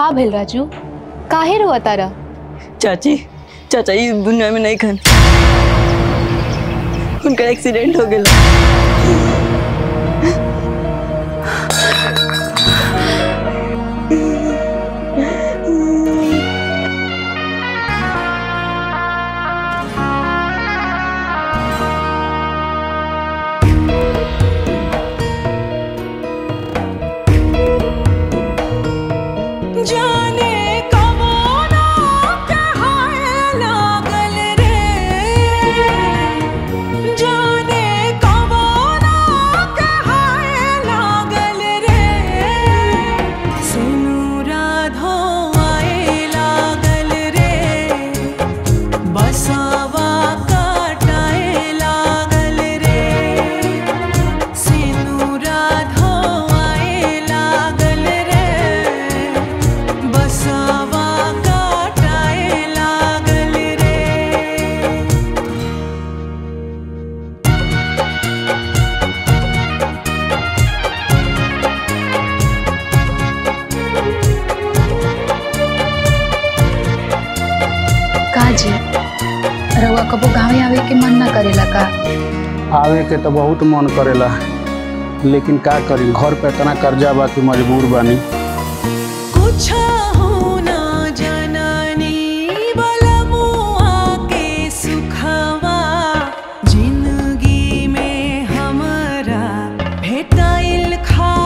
का भेल राजू काहे रोआ तारा चाची चाचा इस दुनिया में नहीं खन उनका एक्सीडेंट हो गया जाने कबोना कहाए लागल रे जाने कबोना कहाए लागल रे सुनु राधो आए लागल रे बसावा काटाए लागल रे सिनु राधो आए लागल रे बसावा काटाए लागल रे का जी रउआ कबो गाँवे आवे के मन ना करेला का आवे के तो बहुत मन करेला लेकिन का करी घर पे इतना कर्जा बा कि मजबूर बानी कुछ होना जननी बलमुआ के सुखवा जिंदगी में हमरा भेटाइल खा